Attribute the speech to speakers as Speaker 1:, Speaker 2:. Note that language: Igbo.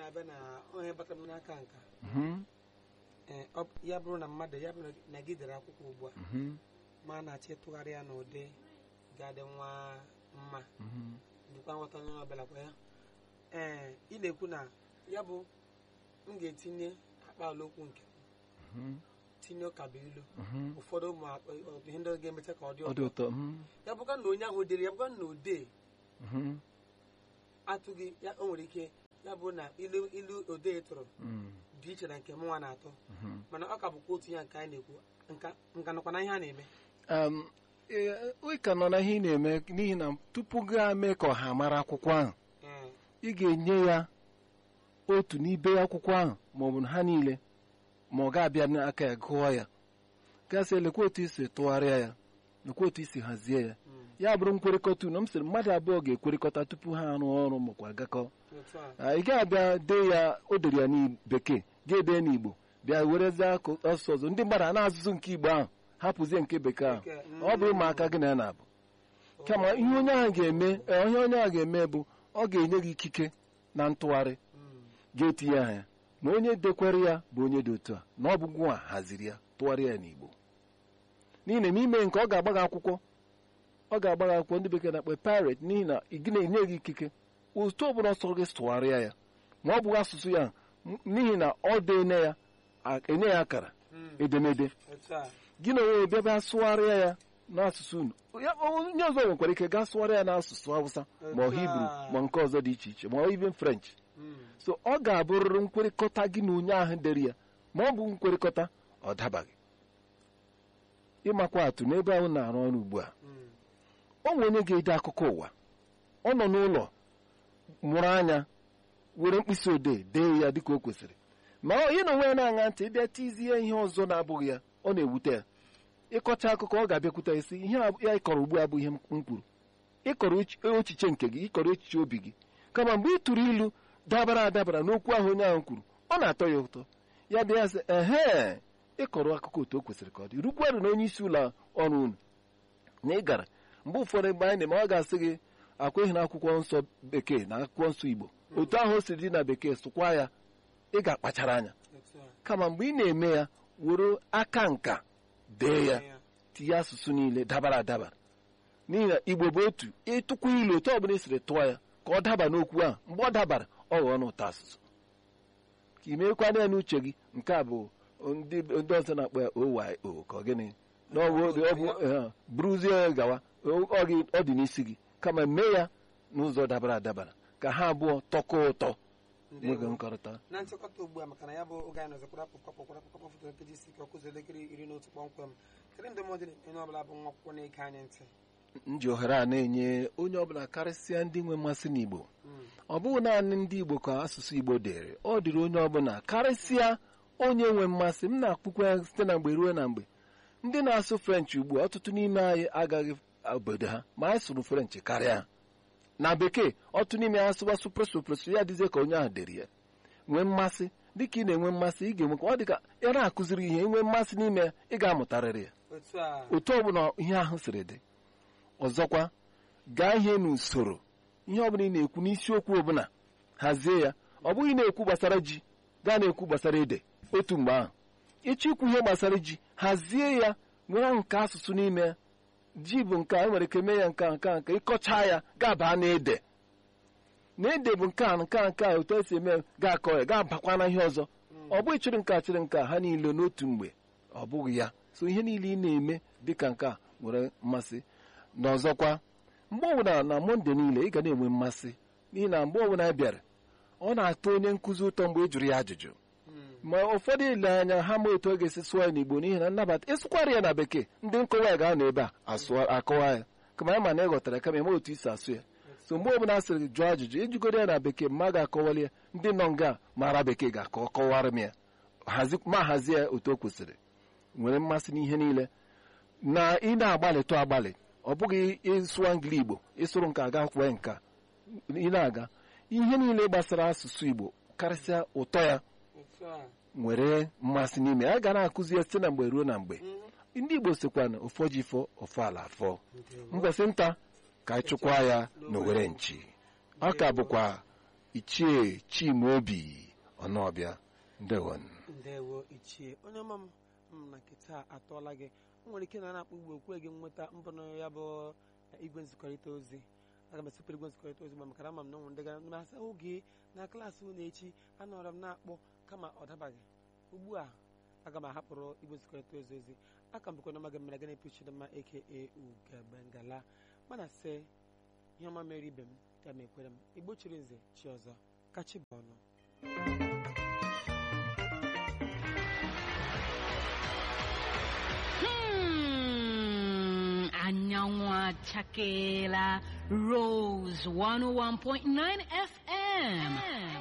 Speaker 1: na-abịa na onye batara m n'aka nka
Speaker 2: mhm,
Speaker 1: ee, ọ bụ- ya bụrụ na mmadụ ya bụrụ na gị dere akwụkwọ ugbu a
Speaker 2: mhm,
Speaker 1: ma a na-achọ ịtụgharị ya n'ụdị ga-adị nwa mma
Speaker 2: mhm.
Speaker 1: dịkwa nghọta onye ọbụla kwa ya ee ị na-ekwu na ya bụ m ga-etinye akpa ala okwu nke m,
Speaker 2: Mhm,
Speaker 1: tinye ụkaba ilu
Speaker 2: mhm.
Speaker 1: ụfọdụ ụmụ akpa- ọ- ihe ndị ga-emecha ka ọ dị
Speaker 2: ọ dị
Speaker 1: ụtọ
Speaker 2: ụtọ mhm,
Speaker 1: ya bụkwa na onye ahụ dere ya bụkwa na odee
Speaker 2: mhm,
Speaker 1: atụghị ya o nwere ike ya bụ na ilu ilu odee tụrụ
Speaker 2: mhm,
Speaker 1: dị iche na nke mụnwa na-atọ
Speaker 2: mhm.
Speaker 1: mana ọ ka bụkwa otu ya nke anyị na-ekwu nka nka nọkwa na ihe a na-eme
Speaker 2: Um, ee, ị ka nọ na ihe ị na-eme n'ihi na tupu gaa mee ka ọha mara akwụkwọ ahụ
Speaker 1: Ee,
Speaker 2: ị ga-enye ya otu n'ibe akwụkwọ ahụ ma ọ bụ na ha niile ma ọ ga-abịa n'aka ya gụọ ya gasị lekwa otu isi tụgharịa ya lekwa otu isi hazie ya
Speaker 1: mm,
Speaker 2: ya bụrụ nkwekọrịta unu m sịrị mmadụ abụọ ga-ekwerịkọta tupu ha arụ ọrụ makwa gakọ
Speaker 1: otu a
Speaker 2: Ah, ị ga-abịa dee ya o dere ya n'bekee ga-ede n'igbo bịa werezie akụ asụsụ ọzọ ndị mmadụ a na-asụsụ nke igbo ahụ hapụzie nke bekee ahụ
Speaker 1: Nke-
Speaker 2: ọ bụ ụmụaka gị na ya na-abụ kama ihe onye ahụ ga-eme eh, ihe onye ahụ ga-eme bụ ọ ga-enye gị ikike na ntụgharị
Speaker 1: Mm,
Speaker 2: ga-etinye aha ya na onye dekwere ya bụ onye dị otu a na ọ bụ gwa haziri ya tụgharịa ya n'igbo n'ihi na n'ime nke ọ ga-agba gị akwụkwọ ọ ga-agba gị akwụkwọ ndị bekee na-akpọ pirate n'ihi na ị gị na-enye gị ikike otu ọ bụla ọsọ gị tụgharịa ya ma ọ bụghị asụsụ ya m- n'ihi na ọ dene ya a- enye ya akara
Speaker 1: mm,
Speaker 2: edemede
Speaker 1: otu a
Speaker 2: gị na onwe bịa bịa sụgharịa ya n'asụsụ unu Ya- onye ọzọ nwekwara ike gaa sụgharịa ya n'asụsụ Hausa ma ọ Hibru ma nke ọzọ dị iche iche ma ọ even French
Speaker 1: Mm,
Speaker 2: so ọ ga-abụrịrị nkwekọrịta gị na onye ahụ dere ya ma ọ bụ nkwekọrịta ọ dabaghị ịmakwa atụ n'ebe ahụ na-arụ ọrụ ugbu a
Speaker 1: mm,
Speaker 2: ọ nwere onye ga-ede akụkọ ụwa ọ nọ n'ụlọ mụrụ anya were mkpịsị odee dee ya dịka o kwesịrị ma ọ ị na onwe ya na-aṅa ntị ịbịa tizie ihe ọzọ na-abụghị ya ọ na-ewute ya ịkọcha akụkọ ọ ga-abịakwute isi ihe a- ya ịkọrọ ugbu a bụ ihe m kwuru ịkọrọ echi- echiche nke gị ịkọrọ echiche obi gị kama mgbe ị tụrụ ilu dabara adabara n'okwu ahụ onye ahụ kwuru ọ na-atọ ya ụtọ ya bịa sị ehe ịkọrọ akụkọ otu o kwesịrị ka ọ dị rukwarụ na onye isi ụlọ ọrụ unu na ị gara mgbe ụfọdụ mgbe anyị na-eme ọ ga-asị gị akweghị na akwụkwọ nsọ bekee na akwụkwọ nsọ igbo otu ahụ o siri dị na bekee sụkwa ya ị ga-akpachara anya
Speaker 1: otu a
Speaker 2: kama mgbe ị na-eme ya were aka nka dee ya
Speaker 1: ya
Speaker 2: tinye asụsụ niile dabara adaba n'ihi na igbo bụ otu ịtụkwa ilu otu ọbụla ị siri tụọ ya ka ọ daba n'okwu ahụ mgbe ọ dabara ọ ghọọ n'ụtọ asụsụ ka ị meekwana ya n'uche gị nke a bụ ndị ndị ọzọ na-akpọ ya oyo ka ọ gịnị na ọ bụ ọ bụ eh, buruzie ya gawa ọ gị- ọ dị n'isi gị kama mee ya n'ụzọ dabara adabara ka ha abụọ tọkọ ụtọ nwege
Speaker 1: ndewo
Speaker 2: nkọrịta
Speaker 1: na nchịkọta ugbu a maka na ya bụ oge anyị nọzọkwara pụkwa pụkwara pụkwa foto nkeji isi ka ọ kụzi elekere iri na otu kpọmkwem kedu ndụmọdụ dị onye ọbụla bụ nwa akwụkwọ na-ege anyị ntị
Speaker 2: m ji ohere a na-enye onye ọbụla karịsịa ndị nwe mmasị n'igbo
Speaker 1: Mm,
Speaker 2: ọ bụghị naanị ndị igbo ka asụsụ igbo dere ọ dịrị onye ọbụla karịsịa onye nwe mmasị m na-akpụkwa ya site na mgbe ruo na mgbe ndị na-asụ french ugbu a ọtụtụ n'ime anyị agaghị obodo ha ma anyị sụrụ french karịa ha na bekee ọtụtụ n'ime ha sụwa supresupresu ya dịzie ka onye ahụ dere ya nwee mmasị dịka ị na-enwe mmasị ị ga-enwekwa ọ dịka ya na-akụziri ihe inwe mmasị n'ime ya ị ga-amụtarịrị ya
Speaker 1: otu a
Speaker 2: otu ọbụla ihe ahụ siri dị ọzọkwa gaa ihe n'usoro ihe ọbụla ị na-ekwu n'isiokwu ọbụla hazie ya ọ bụghị na-ekwu gbasara ji gaa na-ekwu gbasara ede otu mgbe ahụ ịchọ ikwu ihe gbasara ji hazie ya nwere nke asụsụ n'ime ya ji bụ nke a nwere ike mee ya nke a nke a nke ịkọcha ya ga-aba na ede na ede bụ nke a nke a nke a otu esi eme ya, ga-akọ ya ga-abakwa na ihe ọzọ ọ bụghị chịrị nke a chịrị nke a ha niile n'otu mgbe ọ bụghị ya so ihe niile ị na-eme dịka nke a nwere mmasị na ọzọkwa mgbe ọbụla na mọnde niile ị ga na-enwe mmasị n'ihi na mgbe ọbụla ị bịara ọ na-atọ onye nkụzi ụtọ mgbe ị jụrụ ya ajụjụ
Speaker 1: Mm,
Speaker 2: ma ụfọdụ ile anya ha ma etu ọ ga-esi sụọ ya n'igbo n'ihi na nnabata ịsụkwara ya na bekee ndị nkọwa ya ga-anọ ebe a asụọ akọwa ya kama ya ma na ị ghọtara ya kama eme otu isi asụ ya so mgbe ọbụla a sịrị gị jụọ ajụjụ ijigoro ya na bekee ma a ga-akọwali ya ndị nọ nga mara bekee ga-akọ kọwara m ya Hazi- ma hazie ya otu o kwesịrị nwere mmasị n'ihe niile na ị na-agbalịtụ agbalị ọ bụghị ịsụwa ngili igbo ịsụrụ nke aga kwee nka ị na-aga ihe niile gbasara asụsụ igbo karịsịa ụtọ ya
Speaker 1: otu a
Speaker 2: nwere mmasị n'ime ya a ga na-akụzi ya site na mgbe ruo na mgbe
Speaker 1: Mhm,
Speaker 2: ndị igbo sikwa na ụfọ ji fọ ụfọ ala afọ
Speaker 1: ndewo.
Speaker 2: mbọsị nta ka anyị chụkwa ya n'owere nchi ọ ka bụkwa ichie chimaobi ọnụọbịa ndewon
Speaker 1: ndewo ichie onye ọma m m na nke taa atọọla gị o nwere ike na na-akpọ ugbo okwe gị nweta mbọnụ ya bụ igwe nzikọrịta ozi aga m esipụrụ igwe nzikọrịta ozi ma maka na ama m na ụmụ ndị gara ndị asa oge na klaasị unu echi anọrọ m na-akpọ kama ọ dabaghị ugbu a aga m ahapụrụ igwe nzikọrịta ozi ozi aka m bụkwa na maga mere gana epichi dị mma aka ugegala mana sị ihe ọma mere ibe m ya ma ekwere m igbo chiri nze chi ọzọ kachi bụ ọnụ
Speaker 3: Hmm, anyanwụ achakeela Rose 101.9 FM.